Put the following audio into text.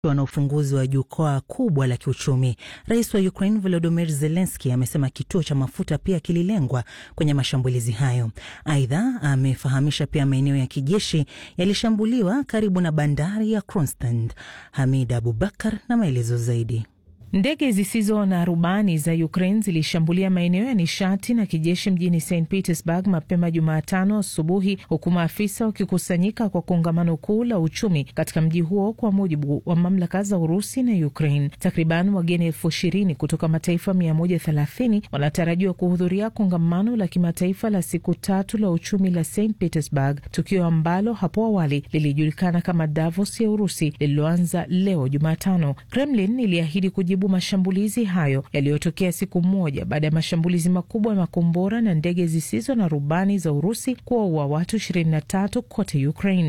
na ufunguzi wa jukwaa kubwa la kiuchumi. Rais wa Ukraine Volodymyr Zelensky amesema kituo cha mafuta pia kililengwa kwenye mashambulizi hayo. Aidha, amefahamisha pia maeneo ya kijeshi yalishambuliwa karibu na bandari ya Kronstadt. Hamid Abubakar na maelezo zaidi. Ndege zisizo na rubani za Ukraine zilishambulia maeneo ya nishati na kijeshi mjini St Petersburg mapema Jumatano asubuhi, huku maafisa wakikusanyika kwa kongamano kuu la uchumi katika mji huo, kwa mujibu wa mamlaka za Urusi na Ukraine. Takriban wageni elfu ishirini kutoka mataifa 130 wanatarajiwa kuhudhuria kongamano la kimataifa la siku tatu la uchumi la St Petersburg, tukio ambalo hapo awali lilijulikana kama Davos ya Urusi, lililoanza leo Jumatano. Kremlin iliahidi kujibu mashambulizi hayo yaliyotokea siku moja baada ya mashambulizi makubwa ya makombora na ndege zisizo na rubani za Urusi kuwaua watu 23 kote Ukraine.